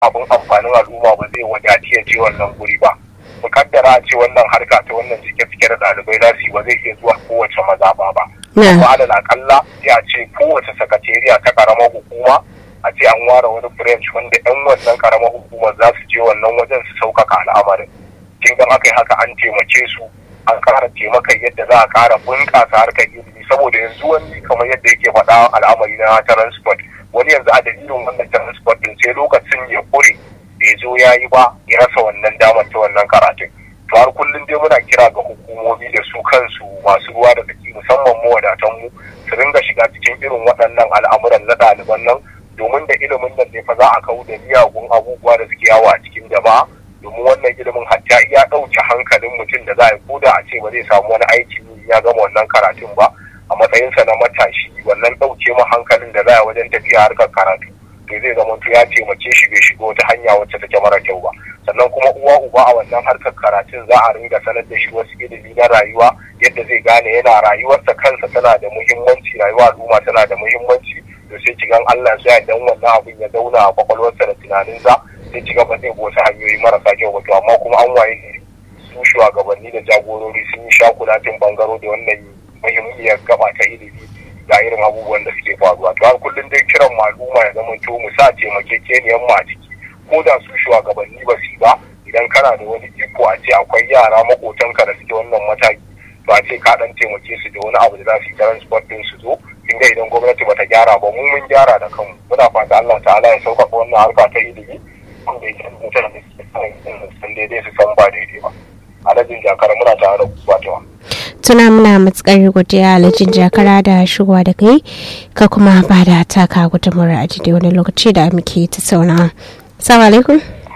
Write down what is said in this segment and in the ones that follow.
abin amfanin al'umma ba zai wadaci ya je wannan guri ba mukaddara a ce wannan harka ta wannan cike-cike da ɗalibai za su yi ba zai iya zuwa kowace mazaɓa ba amma alal akalla sai a ce kowace sakatariya ta karamar hukuma a ce an ware wani branch wanda yan wannan karamar hukumar za su je wannan wajen su sauƙaƙa al'amarin kin ga aka yi haka an taimake su an ƙara taimakon yadda za a ƙara bunƙasa harkar ilimi saboda yanzu wani kamar yadda yake faɗa al'amari na transport wani yanzu a dalilin wannan transport din sai lokacin ya kure bai zo ya yi ba ya rasa wannan damar ta wannan karatun to har kullum dai muna kira ga hukumomi da su kansu masu ruwa da tsaki musamman mu wadatan mu su ringa shiga cikin irin waɗannan al'amuran na ɗaliban nan domin da ilimin nan ne fa za a kawo da miyagun abubuwa da suke yawo a cikin jama'a domin wannan ilimin hatta iya ɗauke hankalin mutum da za a yi ko da a ce ba zai samu wani aiki ya gama wannan karatun ba a matsayinsa na matashi wannan ɗauke ma hankalin da za a wajen tafiya harkar karatu to zai zama ya taimake shi bai shiga wata hanya wacce take mara kyau ba sannan kuma uwa uba a wannan harkar karatun za a ringa sanar da shi wasu ilimi na rayuwa yadda zai gane yana rayuwarsa kansa tana da muhimmanci rayuwa al'umma tana da muhimmanci to sai cigan Allah sai dan wannan abin ya zauna a kwakwalwarsa da tunaninsa sai ci gaba zai wasu hanyoyi marasa kyau wato amma kuma an waye su shugabanni da jagorori sun yi shakulatin bangaro da wannan muhimmiyar gaba ta ilimi ga irin abubuwan da suke faruwa to har kullum dai kiran al'umma ya zama to mu sa taimakekeniyan mu a ciki ko da su shugabanni ba su ba idan kana da wani iko a ce akwai yara makotanka da suke wannan mataki to a ce ka dan taimake su da wani abu da za su yi transport din su zo kin ga idan gwamnati bata gyara ba mu mun gyara da kanmu muna fata Allah ta'ala ya sauƙaƙa wannan harka ta ilimi wanda yake mutane da suke san daidai su san ba daidai ba alhajin jakara muna tare da ku Fatima tuna muna matukar godiya alhajin jakara da shigowa da kai ka kuma ba da taka gudunmawar a daidai wani lokaci da muke ta sauna salamu alaikum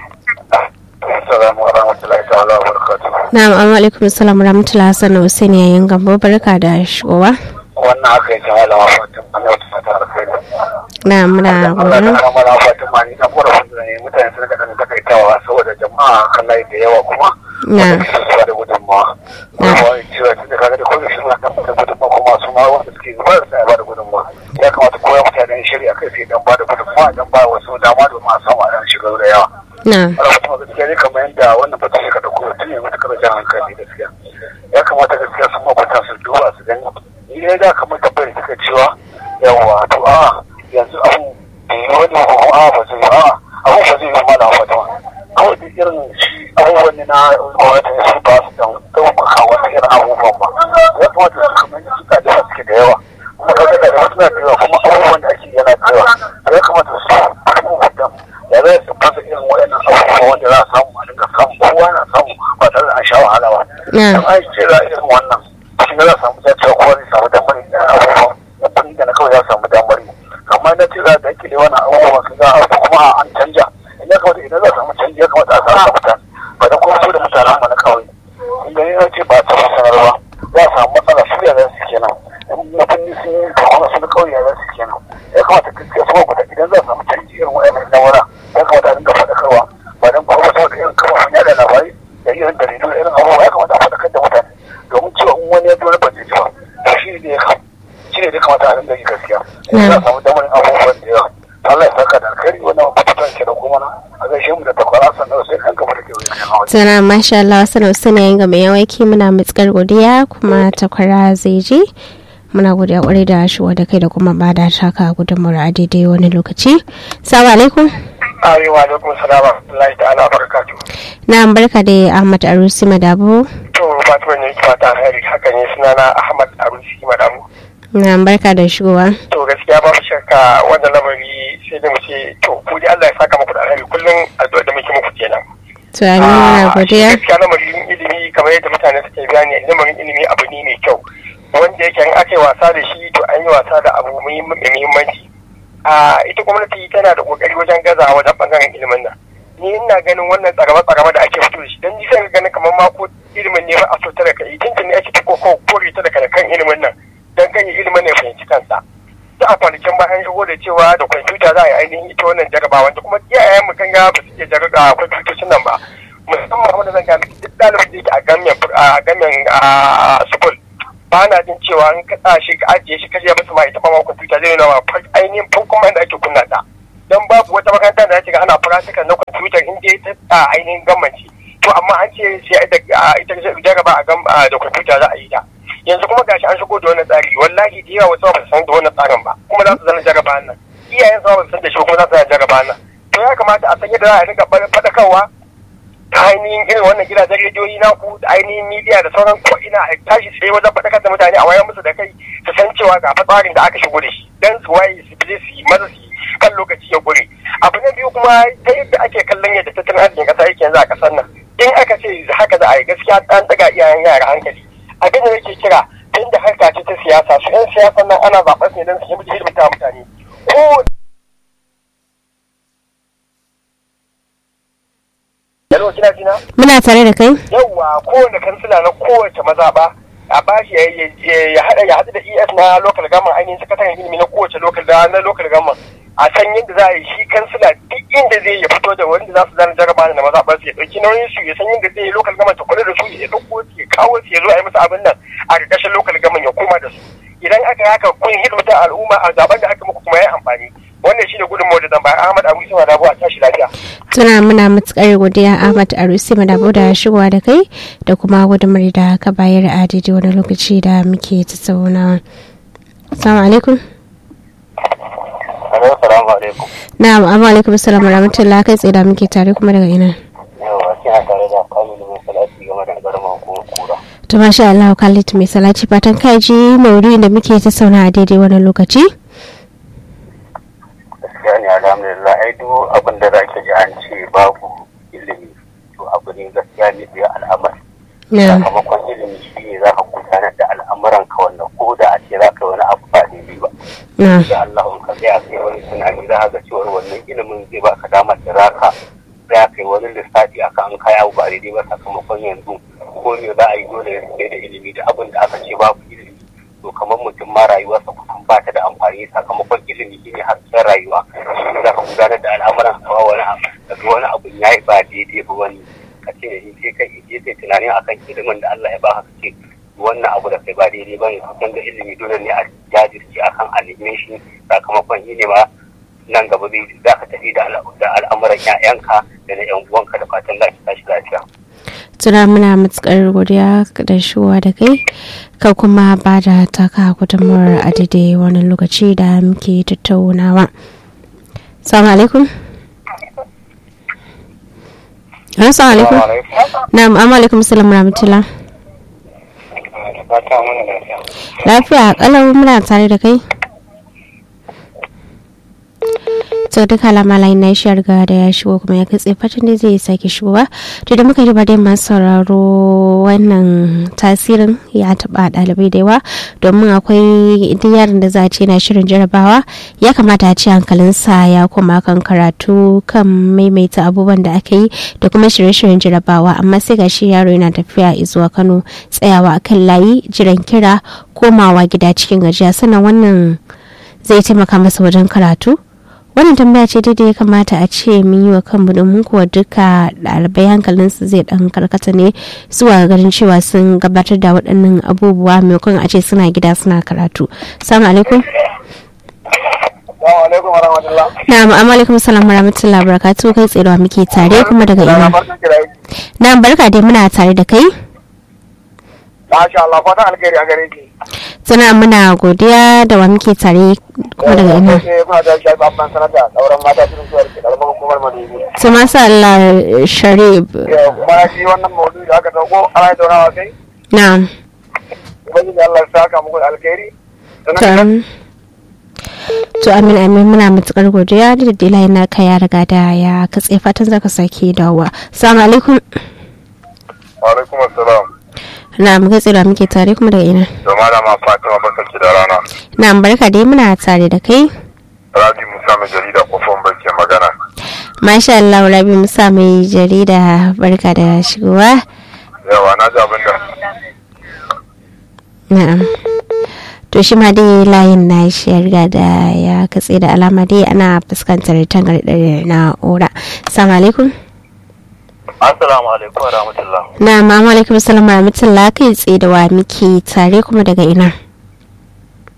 assalamu wa rahmatullahi ta'ala wa barakatuh na'am amma alaikum salam rahmatullahi hassan hussein yayin gambo barka da shigowa wannan haka yake malama Fatima Allah ta fata alkhairi na muna Allah gudun ta malama Fatima ni na kora wanda ne mutane sun ga dan takaitawa saboda jama'a kallai da yawa kuma na su da gudunmawa kuma cewa tun da kaga da kullum suna kan da gudunmawa kuma su ma wanda suke zuwa da sai ba da gudunmawa ya kamata koya mutane shirya kai sai dan ba da gudunmawa dan ba wasu dama domin a samu a dan shiga da yawa na ana kuma gaskiya ne kamar yadda wannan fata suka dauko tun ne mata karajar hankali gaskiya ya kamata gaskiya sun makwata su duba su gani ni dai da kamar tabbayar suka cewa yawa to a yanzu abu da yi wani ko a ba zai a abu ba zai yi mana fata kawai duk irin shi abubuwan ne na gwamnati ne su ba su dan ɗaukaka wani irin abubuwan ba ya kamata su kamar yadda suka da suke da yawa kuma kaga da wasu na da yawa kuma abubuwan da ake yana da yawa ya kamata su abubuwan ya zai su fasa irin waɗannan abubuwa wanda za a samu a dinga samu kowa na samu ba tare da an sha wahala ba. na Dan ai ce za a irin wannan shi ne za a samu dacewa kowa zai samu damar yin abubuwa na kuɗi da na kawai za a samu damar yi. Amma na ce za a dake da wannan abubuwa su za a kuma an canja. In ya kamata idan za a samu canji ya kamata a samu mutane. Ba da kuma su da mutanen mu na kawai. In gani na ce ba ta sanar ba za a samu matsala su ya za su kenan. In mutum sun yi kuma su na kawai ya za su kenan. Ya kamata gaskiya su mabuta idan za a samu canji irin waɗannan na wura ya kamata a dinga faɗakarwa ba don kuma saboda irin kafafen yada labarai da irin jaridu da irin abubuwa ya kamata a faɗakar da mutane domin cewa in wani ya ji wani bace ba to shi ne ya kam shi ne ya kamata a dinga yi gaskiya yanzu za a samu damar yin abubuwan da yawa Allah ya saka da alkhairi wannan fatan ke da kuma na a gaishe mu da takwara sannan sai kan gaba da ke wani kan hawa tana masha Allah wasu hussein yayin ga mai yawaiki muna matukar godiya kuma takwara zai je muna godiya kwarai da shigowa da kai da kuma ba da taka gudunmawar a daidai wani lokaci salamu alaikum Arewa alaikum salam wa rahmatullahi ta'ala wa barakatuh. na barka da ahmad arusi madabo To Fatima ne ki fata alheri haka ne sunana Ahmad Arusi Madamu. na barka da shigowa To gaskiya babu shakka wannan lamari sai da mu ce to ku dai Allah ya saka muku da alheri kullum addu'a da muke muku kenan. to amin muna godiya gaskiya lamarin ilimi kamar yadda mutane suke bayani lamarin ilimi abu ne mai kyau wanda yake in aka yi wasa da shi to an yi wasa da abu mai muhimmanci a ita gwamnati tana da kokari wajen gaza wajen bangaren ilimin nan ni ina ganin wannan tsaraba tsaraba da ake fito da shi dan ni sai ganin kamar ma ko ilimin ne ba a so ta da kai tuntun ne ake ta koko kore ta daga kan ilimin nan dan kan ilimin ne ya fahimci kansa ta a kwanakin bayan shigo da cewa da kwamfuta za a yi ainihin ita wannan jarabawa da kuma iyayen mu kan ga ba su iya jaraba kwamfutocin nan ba musamman wanda zan gane duk ɗalibin da yake a gamen a gamen a school ba na jin cewa in ka sa shi ka ajiye shi ka je masa ma ita ba ma kwamfuta zai nuna ma ainihin farkon ma da ake kunna ta don babu wata makaranta da ga ana practical na kwamfutar in dai ta ainihin gammanci to amma an ce sai ita jaraba a da kwamfuta za a yi ta yanzu kuma gashi an shigo da wannan tsari wallahi da yawa wasu ba su san da wannan tsarin ba kuma za su zana jaraba nan iyayen su ba su san da shi kuma za su zana jaraba nan to ya kamata a san yadda za a riga faɗakarwa ta ainihin irin wannan gidajen rediyoyi na ku da ainihin midiya da sauran ko ina a tashi tsaye wajen faɗakar da mutane a wayar musu da kai su san cewa ga tsarin da aka shigo da shi dan su waye su bi su yi maza su kan lokaci ya gure abu na biyu kuma ta yadda ake kallon yadda tattalin arzikin ƙasa yake yanzu a ƙasar nan in aka ce haka za a yi gaskiya an ɗaga iyayen yara hankali abin da nake kira tun da harka ce ta siyasa su yan siyasa nan ana zaɓar ne don su yi hidimta mutane ko Yalo kina jina? Muna tare da kai? Yawwa kowane kansila na kowace mazaɓa a bashi ya haɗa ya haɗu da ES na local government ainihin sakataren ilimi na kowace local na local government a san yadda za a yi shi kansila duk inda zai ya fito da wanda za su zana jaraba da mazaɓar su ya ɗauki nauyin su ya san yadda zai yi local government ta kula da su ya ɗauko su ya kawo su ya zo a yi musu abin nan a ƙarƙashin local government ya koma da su idan aka yi haka kun hidimta al'umma a zaben da aka muku kuma ya amfani wannan shi ne gudunmawar da zan bayar Ahmad Abu Isa Madabo a tashi lafiya. Tuna muna matukar godiya Ahmad Arusi Madabo da shigowa da kai da kuma gudunmawar da ka bayar a daidai wani lokaci da muke tattaunawa. Assalamu alaikum. Assalamu alaikum. Na'am, amma alaikum assalam wa rahmatullah kai tsaye da muke tare kuma daga ina. Yawa, kina tare da Kamilu mai salati game da garman kuma kura. To masha Allah Khalid mai salati fatan kai ji maudu'in da muke tattauna a daidai wani lokaci. gaskiya ne alhamdulillah ai duk abin da zaki ji an ce babu ilimi to abu ne gaskiya ne da al'amari sakamakon ilimi shi ne za ka gudanar da al'amuran ka wannan ko da a ce za ka yi wani abu ba daidai ba da Allah in ka tsaya kai wani tunani za ka ga cewa wannan ilimin zai ba ka damar da za ka za ka yi wani lissafi a kan kaya ba daidai ba sakamakon yanzu ko ne za a yi dole ya da ilimi da abin da aka ce babu ilimi to kamar mutum ma rayuwarsa kusan ba ta da amfani sakamakon ilimi shine hasken rayuwa shi za ka gudanar da al'amuran kawa wani abu daga wani abu ya yi ba daidai ba wani ka ce da sai kai je kai tunanin akan ilimin da Allah ya ba ka ce wannan abu da kai ba daidai ba ne kusan da ilimi dole ne a jajirce akan animation sakamakon yi ne ma nan gaba zai za ka tafi da al'amuran 'ya'yanka da na 'yan uwanka da fatan za ki tashi lafiya. tuna muna matukar godiya da shuwa da kai ka kuma ba da taka gudunmawar a daidai wani lokaci da muke tattaunawa salamu alaikum assalamu alaikum na'am amma alaikum salam rahmatullah lafiya kalau muna tare da kai to duka lamalai na shi riga da ya shigo kuma ya katse fatan da zai sake shigowa to da muka riba dai masu sauraro wannan tasirin ya taba dalibai da yawa domin akwai duk yaron da za a ce na shirin jarabawa ya kamata a ce hankalinsa ya koma kan karatu kan maimaita abubuwan da aka yi da kuma shirye-shiryen jarabawa amma sai ga shi yaro yana tafiya zuwa kano tsayawa akan layi jiran kira komawa gida cikin gajiya sannan wannan zai taimaka masa wajen karatu wannan tambaya ce daidai ya kamata a ce mun yi wa kanmu domin kuwa duka ɗalibai hankalinsu zai ɗan karkata ne zuwa ganin cewa sun gabatar da waɗannan abubuwa maimakon a ce suna gida suna karatu salamu alaikum na'am amma alaikum salam warahmatullahi wabarakatuh kai tsaye da muke tare kuma daga ina na'am barka dai muna tare da kai Masha Allah, fatan alkhairi a gare ki. Suna muna godiya da wa muke tare kuma daga ina. Su masu Allah Sharif. Kuma shi wannan maudu da aka dauko ana yi taunawa kai? Na'am. Ubangiji Allah ya saka muku alkhairi. To amin amin muna matukar godiya da dila yana ka ya riga da ya katse fatan zaka sake dawowa. Assalamu alaikum. Wa alaikum assalam. na muka tsira muke tare kuma daga ina da malama fatima barkanki da rana na barka dai muna tare da kai rabi musa mai jarida kofin barke magana masha Allah rabi musa mai jarida barka da shigowa yawa na ji abin da na'am to shi ma dai layin na shi ya riga da ya katse da alama dai ana fuskantar tangarɗar na'ura assalamu alaikum Assalamu alaikum wa rahmatullah. Na mama alaikum salam wa rahmatullah kai tsaye da wa muke tare kuma daga ina.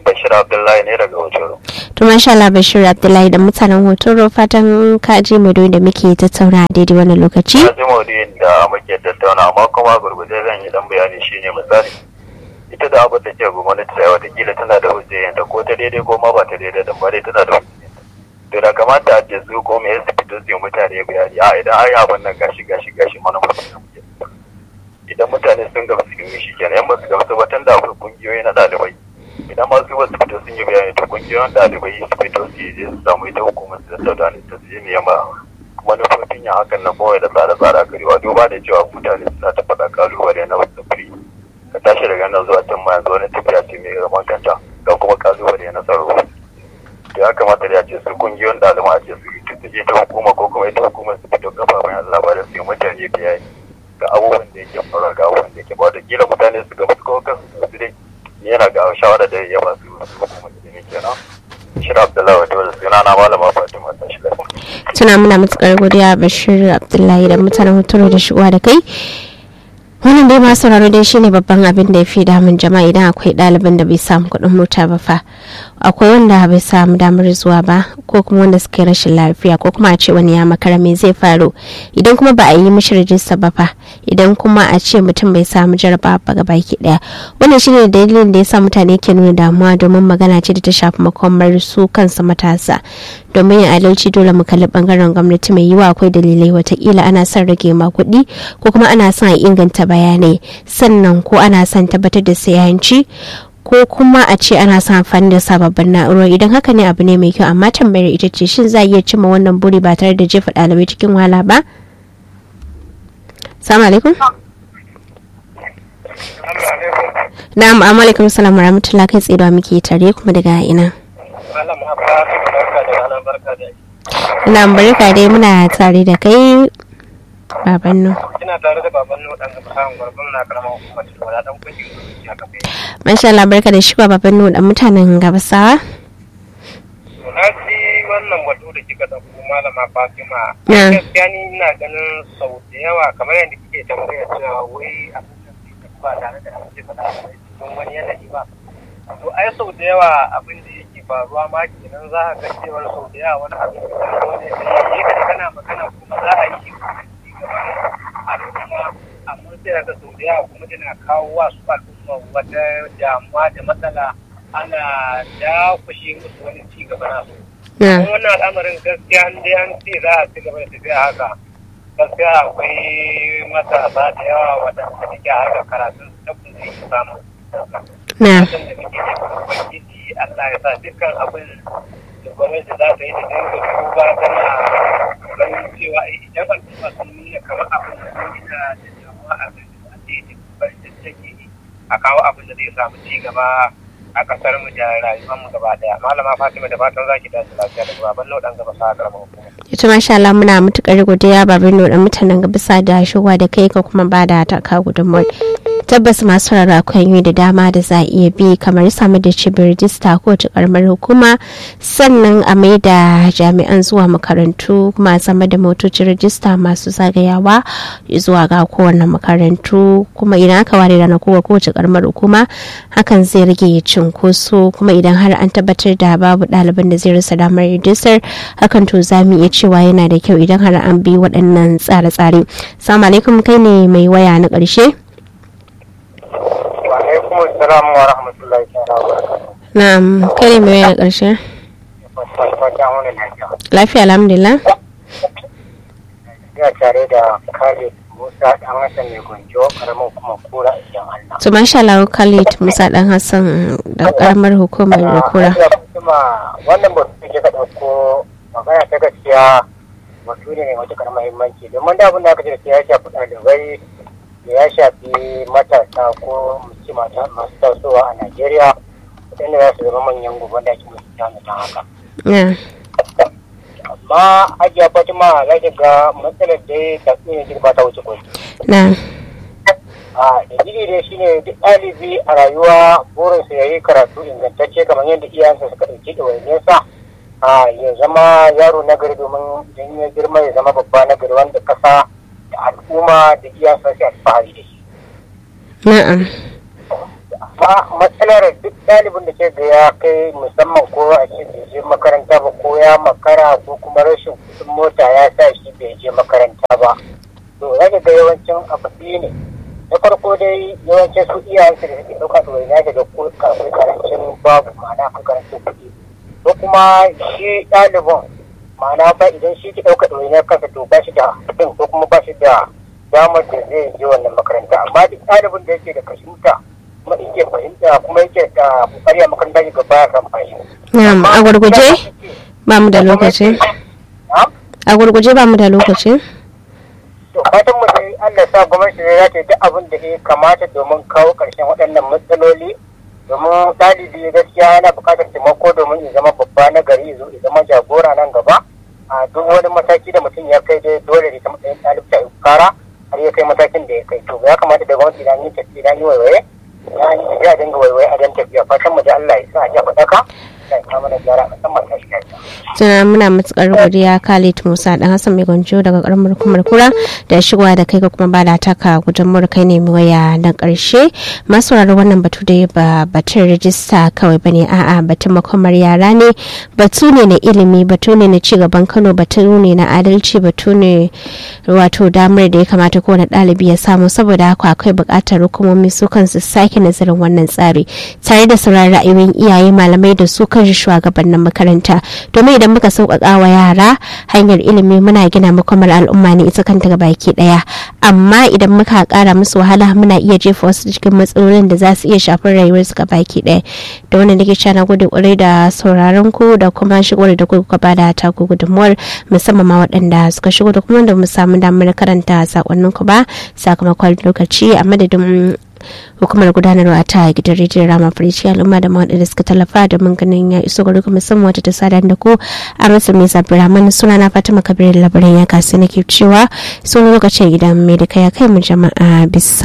Bashir Abdullahi ne daga Hotoro. To masha Allah Bashir Abdullahi da mutanen Hotoro fatan ka je mu da muke tattauna a daidai wannan lokaci. Na ji maudu'in da muke tattauna amma kuma gurguje zan yi dan bayani shine misali. Ita da abin da ke gwamnati da watakila tana da hujjayen da ko ta daidai ko ma ba ta daidai da ba dai tana da hujjayen. To da kamata a ce su ko me yasa fito su yi mutane bayani a idan ai abin nan gashi gashi gashi mana mutum. Idan mutane sun gamsu sun yi shi kenan yan ba su gamsu ba tun da akwai kungiyoyi na ɗalibai. idan masu wasu fito sun yi bayani to kungiyoyin ɗalibai su fito su yi su samu ita hukumar su da ta ta su yi nema manufofin yin hakan na kawai da tsare-tsare karewa duba da cewa mutane suna ta faɗa kalubale na wasu firi ka tashi daga nan zuwa can ma yanzu wani tafiya ce mai zaman kanta ga kuma kalubale na tsaro to ya kamata da ya ce su kungiyoyin ɗalibai a ce su yi su je ta hukuma ko kuma ita hukumar su fito kafafen yanzu labarin su yi mutane bayani ga abubuwan da yake faruwa ga abubuwan da yake ba da kila mutane su gaba su kawo kansu su dai yana ga shawara da ya ba su hukumar ilimi kenan shirin abdullahi wata wadda suna na malama fatima ta shiga Tuna muna matukar godiya Bashir Abdullahi da mutanen Hotoro da shigowa da kai. wannan dai masu sauraro dai shine babban abin da ya fi damun jama'a idan akwai ɗaliban da bai samu kuɗin mota ba fa akwai wanda bai samu damar zuwa ba ko kuma wanda suka yi rashin lafiya ko kuma a ce wani ya makara me zai faru idan kuma ba a yi mishi rajista ba fa idan kuma a ce mutum bai samu jaraba ba ga baki daya wannan shine dalilin da yasa mutane ke nuna damuwa domin magana ce da ta shafi makomar su kansa matasa domin yin adalci dole mu kalli bangaren gwamnati mai yiwa akwai dalilai watakila ana son rage ma kuɗi ko kuma ana son a inganta bayanai sannan ko ana son tabbatar da sayanci ko kuma a ce ana son amfani da sababbin na'urori idan haka ne abu ne mai kyau amma tambayar ita ce shin za a iya cimma wannan buri ba tare da jefa ɗalibai cikin wahala ba salamu alaikum na'am amma alaikum salam wa rahmatullah kai tsaye da muke tare kuma daga ina ina barka dai muna tare da kai baban nu ina tare da baban nu dan gaba samun gwargwaro na karamar hukumar tilwala dan kwaji ya kafe masha Allah barka da shiga baban nu dan mutanen gabasawa na ji wannan batu da kika dauko malama Fatima Na. gaskiya ni ina ganin sau da yawa kamar yadda kike tambaya cewa wai abin da ke ba tare da an ce faɗa a cikin wani yanayi ba to ai sau da yawa abin da yake faruwa ma kenan za a ga cewar sau da yawa wani abin da ya wani da ya ka kana magana kuma za a yi al'umma amma sai daga sau da yawa kuma tana kawo wa su al'umma wata damuwa da matsala ana dakushe musu wani ci gaba na su na kuma wannan al'amarin gaskiya an dai an ce za a ci gaba da tafiya haka gaskiya akwai matasa da yawa waɗanda suke haka karatun su tabbin zai yi samu na fatan da muke da ubangiji Allah ya sa dukkan abin da gwamnati za ta yi da dinga duba tana ganin cewa idan al'umma sun nuna kamar abin da sun gina da damuwa a kan da daidai kokarin da take yi a kawo abin da zai samu ci gaba a kasar mu da rayuwar mu gaba daya malama Fatima da fatan zaki tashi lafiya da baban nau dan gaba sa karamar hukuma ita masha Allah muna matukar godiya baban nu dan mutanen gabasa da shigowa da kai ka kuma ba da taka gudunmuwar tabbas masu rara hanyoyi da dama da za a iya bi kamar samar da cibiyar rijista ko ta karamar hukuma sannan a mai da jami'an zuwa makarantu kuma a samar da motocin rijista masu zagayawa zuwa ga kowane makarantu kuma idan aka ware rana kowa kowace karamar hukuma hakan zai rage cunkoso kuma idan har an tabbatar da babu ɗaliban da zai rasa damar rijistar hakan to za mu iya cewa yana da kyau idan har an bi waɗannan tsare-tsare salamu alaikum kai ne mai waya na ƙarshe wa alaikum assalam wa rahmatullahi ta'ala wa barakatuh na'am kai ne mai waya na ƙarshe fatan wani lafiya lafiya alhamdulillah ina tare da Khalid Musa dan Hassan mai gonjo karamar kuma kura a cikin Allah to masha Allah Khalid Musa dan Hassan da karamar hukumar da kura kuma wannan batu da ke ka ɗauko magana ta gaskiya batu ne mai matuƙar muhimmanci domin da abin da aka ce da ya shafi ɗalibai da ya shafi matasa ko mace mata masu tasowa a Najeriya waɗanda za su zama manyan gobe da ake musu jami'a ta haka. na Amma Hajiya Fatima za ki ga matsalar da ya tafi ne girma ta wuce kwai. na a dalili dai shine duk ɗalibi a rayuwa burinsa ya yi karatu ingantacce kamar yadda iyayensa suka ɗauki ɗawainiyarsa a ya zama yaro na gari domin idan ya girma ya zama babba na gari wanda ƙasa da al'umma da iyayensa su alfahari da shi na'am amma matsalar duk ɗalibin da ke ga ya kai musamman ko a ce bai je makaranta ba ko ya makara ko kuma rashin kuɗin mota ya sa shi bai je makaranta ba to za ga yawancin abu biyu ne na farko dai yawancin su iyayensu da suke ɗauka ɗoyi ya ga ko akwai karancin babu ma'ana akwai karancin kuɗi ko kuma shi ɗalibin ma'ana ba idan shi ke ɗauka ɗoyi na kansa to ba shi da kuɗin ko kuma ba shi da damar da zai je wannan makaranta amma duk ɗalibin da yake da kashinta kuma yake fahimta kuma yake da kokari a makaranta ya gaba ya kan fashi. Na'am a gurguje ba mu da lokaci. A gurguje ba mu da lokaci. To fatan mu dai Allah sa gwamnati za ta yi duk abin da ya kamata domin kawo ƙarshen waɗannan matsaloli domin ɗalibi gaskiya yana buƙatar taimako domin ya zama babba na gari ya zama jagora nan gaba a duk wani mataki da mutum ya kai dai dole ne ta matsayin ɗalibta ya kara har ya kai matakin da ya kai to ya kamata da gwamnati idan yi tafi idan yi waiwaye ya yi tafiya dinga waiwaye a dan tafiya fatan mu da Allah ya sa a ja faɗaka ya kama na gyara musamman ta shi Tuna muna matukar godiya Khalid Musa dan Hassan mai gonjo daga karamar hukumar kura da shigowa da kai ga kuma ba da taka gudunmuwar kai ne waya na karshe masu wannan batu da ba batun rijista kawai bane a'a batun makomar yara ne batu ne na ilimi batu ne na cigaban Kano batu ne na adalci batu ne wato damar da ya kamata kowane ɗalibi ya samu saboda haka akwai buƙatar hukumomi su kansu sake nazarin wannan tsari tare da sauraron ra'ayoyin iyaye malamai da su kan shugabannin makaranta domin idan muka sauƙaƙa wa yara hanyar ilimi muna gina makomar al'umma ne ita kanta ga baki ɗaya amma idan muka ƙara musu wahala muna iya jefa wasu cikin matsalolin da za su iya shafar rayuwarsu ga baki ɗaya da wannan nake cewa na gode ƙwarai da sauraron ku da kuma shigo da kuka bada taku gudunmuwar musamman ma waɗanda suka shigo da kuma da mu samu damar karanta sakonnin ku ba sakamakon lokaci a madadin hukumar gudanarwa ta gidan rediyon rama firici al'umma da mawaɗa da suka tallafa da mun ganin ya iso gari kuma musamman wata ta sada da ku a rasu mai zabiraman suna na fatima kabirin labarin ya kasu nake cewa sun lokacin idan mai da ya kai mu jama'a bisa